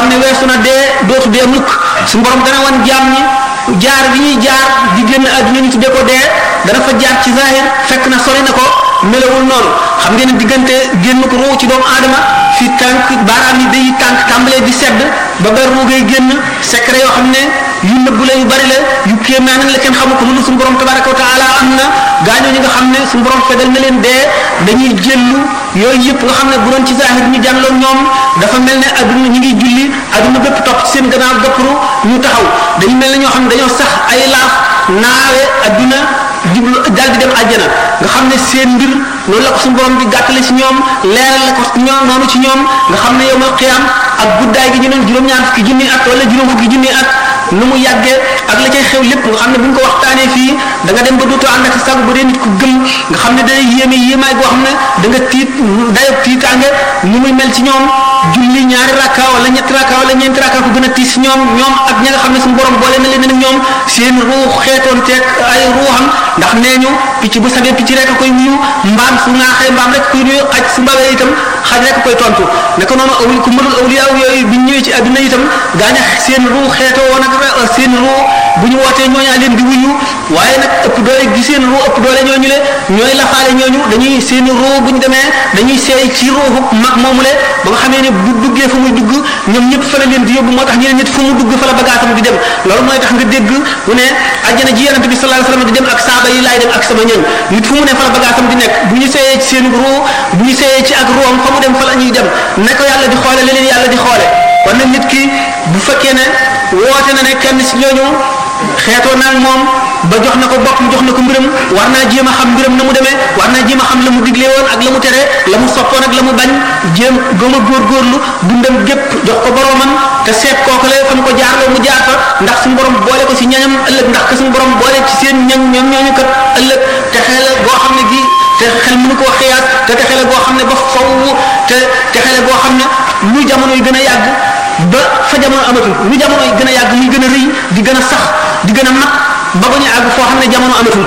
ne weesu na dee dootu dee mukk suñu borom dana wan jaam ñi jaar bi ñuy jaar di génn àdduna ñu tuddee ko dee dana fa jaar ci zahir fekk na sori na ko melawul noonu xam ngeen ne diggante génn ko ruu ci doomu aadama fi tànk baaraam yi day tànk tàmbalee di sedd ba ba ruu ngay génn secret yoo xam ne yu nëbbu la yu bari la yu kéemaan la kenn xamu ko lu suñu borom tabaraka wa taala am na gaañoo ñi nga xam ne suñu borom fegal na leen dee dañuy jëllu yooyu yëpp nga xam ne bu doon ci zahir ñu jànloon ñoom dafa mel ne adduna ñu ngi julli adduna bépp topp ci seen gannaaw gëppru ñu taxaw dañu mel ne ñoo xam ne dañoo sax ay laaf naawe adduna jublu dal di dem àjjana nga xam ne seen mbir noonu la ko suñu borom di gàttale ci ñoom leeral la ko ñoom noonu ci ñoom nga xam ne yowmal qiyaam ak guddaay gi ñu doon juróom-ñaar fukki junni at wala juróom fukki junni at nu mu yàggee ak la cay xew lépp nga xam ne bu ñu ko waxtaanee fii da nga dem ba dootoo ànd ak sago bu dee nit ku gëm nga xam ne day yéeme yéemaay boo xam ne da nga tiit dayob tiitaange ni muy mel ci ñoom julli ñaari rakka wala ñetti rakka wala ñeenti rakka ko gën a tiis ci ñoom ñoom ak ña nga xam ne suñu borom boole na leen ak ñoom seen ruux xeetoon teeg ay ruuxam ndax nee ñu picc bu sabee picc rek a koy wuyu mbaam su ŋaaxee mbaam rek koy nuyu xaj su mbawee itam xaj rek a koy tontu naka noonu awli ku mënul awliya yooyu bi ñëwee ci àdduna itam gaaña seen ruux xeetoo woon ak seen ruux bu ñu wootee ñooñaa leen di wuyu waaye nag ëpp doole gi seen ruux ëpp doole ñooñu le ñooy lafaale ñooñu dañuy seen ruux bu ñu demee dañuy seey ci ruuxu mag moomule ba nga xamee ne bu duggee fu muy dugg ñoom ñëpp fa la leen di yóbbu moo tax ñeneen nit fu mu dugg fa la bagaasam di dem loolu mooy tax nga dégg mu ne àjjana ji yonente bi sallallahu alayhi wasallam di dem ak saaba yi laay dem ak sama ñoñ nit fu mu ne fa la bagaasam di nekk bu ñu seeyee ci seen ruux bu ñu seeyee ci ak ruuxam fa mu dem fa la ñuy dem ne ko yàlla di xoole leneen yàlla di xoole kon nag nit ki bu fekkee ne woote na ne kenn si ñooñu xeetoo naag moom ba jox na ko boppam jox na ko mbiram war naa jéem a xam mbiram na mu demee war naa jéem a xam la mu digle woon ak la mu tere la mu soppoon ak la mu bañ jéem gëm a góorgóorlu dundam gépp jox ko boromam te seet kooku la fa mu ko jaarloo mu jaar fa ndax suñu borom boole ko si ñañam ëllëg ndax que suñu borom boole ci seen ñañ ñoom ñooñu kat ëllëg te xel goo xam ne gi te xel mënu koo xiyaas te te xel goo xam ne ba faw te te xel goo xam ne lu jamono yi gën a yàgg ba fa jamono amatul lu jamono yi gën a yàgg muy gën a rëy di gën a sax di gën a mat ba ba ñu àgg foo xam ne jamono amatul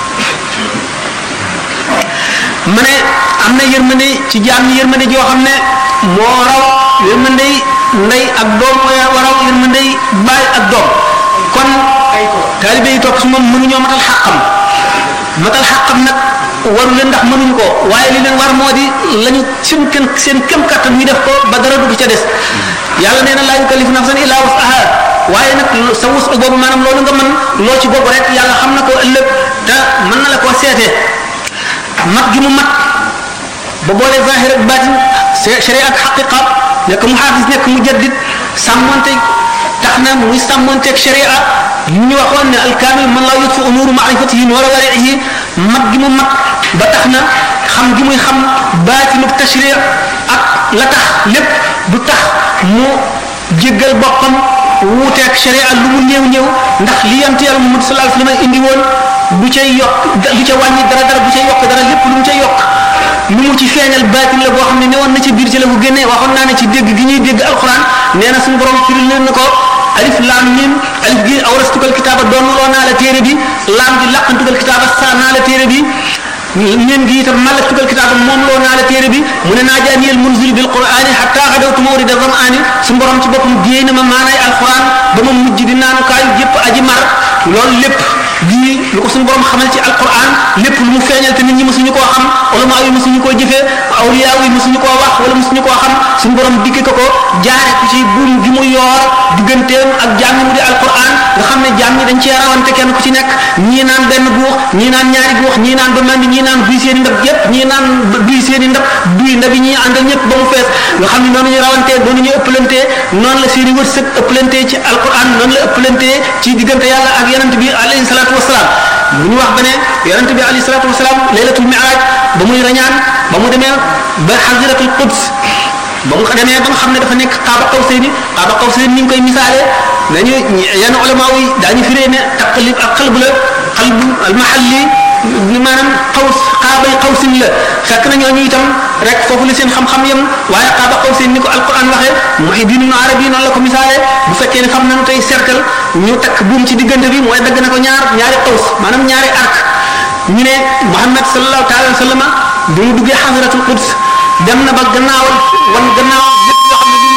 ma ne am na yërmande ci jaam ñi yërmande joo xam ne moo raw yërmande ndey ak doom moo raw yërmande baay ak doom kon taalibe yi topp su moom mënuñoo matal xàqam matal xàqam nag waru leen ndax mënuñu ko waaye li leen war moo di lañu seen kem seen kem kattan ñu def ko ba dara dugg ca des yàlla nee na laa yukallifu nafsan illa wusaha waaye nag sa wus boobu maanaam loolu nga mën loo ci boobu rek yàlla xam na ko ëllëg te mën na la koo seetee mat gi mu mat ba boole zahir ak batin sharia ak xaqiqa nekk mu xaafis nekk mu jaddit sàmmonte tax na muy sàmmonteeg sharia ñu ñu waxoon ne alkaamil man laa yutfu umuru maarifatihi wala warihi mat gi mu mat ba tax na xam gi muy xam baatinu tashri ak la tax lépp du tax mu jéggal boppam wuuteeg sharia lu mu néew néew ndax li yant yàlla Muhammad sallallahu alayhi wasallam indi woon du cay yokk du ca wàññi dara dara du ca yokk dara lépp lu mu ca yokk lu mu ci feeñal baatin la boo xam ne newoon na ci biir ci la ko génnee waxoon naa ne ci dégg gi ñuy dégg alquran nee na suñu borom firil leen na ko alif laam mim alif gi awrastukal kitaaba doon loo naa la téere bi laam gi làqantukal kitaaba saa naa la téere bi ñeen gi itam malaktukal kitaaba moom loo naa la téere bi mu ne naa jaaniyal munzil bil qur'ani hatta xadawtu mawrida zam'ani su borom ci boppam géey na ma maanaay alquran ba ma mujj di naanukaayu yépp aji mar loolu lépp di lu ko suñu borom xamal ci alquran lépp lu mu feeñal te nit ñi mësuñu koo xam ulama yi mësuñu koo jëfee awliya yi mësuñu koo wax wala mësuñu koo xam suñu borom dikki ko ko jaare ko ci buum gi mu yoor digganteem ak jaam ñi mu di alquran nga xam ne jaam ñi dañ cee rawante kenn ku ci nekk ñii naan benn guux ñii naan ñaari guux ñii naan ba mel ni ñii naan duy seen i ndab yépp ñii naan duy seen i ndab duy ndab yi ñii àndal ñëpp ba mu fees nga xam ne noonu ñu rawantee noonu ñu ëppalantee noonu la seen i wërsëg ëppalantee ci alquran noonu la ëppalantee ci diggante yàlla ak yonent bi alayhi salaatu wasalaam bu ñu wax ba ne yonent bi alayhi salaatu wasalaam laylatul mi'raj ba muy rañaan ba mu demee ba xasiratul quds ba mu demee ba nga xam ne dafa nekk xaaba qawsayni xaaba qawsayni ni ñu koy misaalee dañu yenn ulama yi daañu firee ne taqlib ak xalbu la xalbu al mahalli maanaam xaws xaabay xawsin la fekk na ñooñu itam rek foofu la seen xam-xam yem waaye xaaba xawsin ni ko alquran waxee Muhyiddin Ibn Arabi noonu la ko misaalee bu fekkee ne xam nañu tey cercle ñu takk buum ci diggante bi mooy dagg na ko ñaar ñaari xaws maanaam ñaari arc ñu ne Muhammad sallallahu taala wa sallama bi mu duggee xasratul quds dem na ba gannaawal wan gannaawal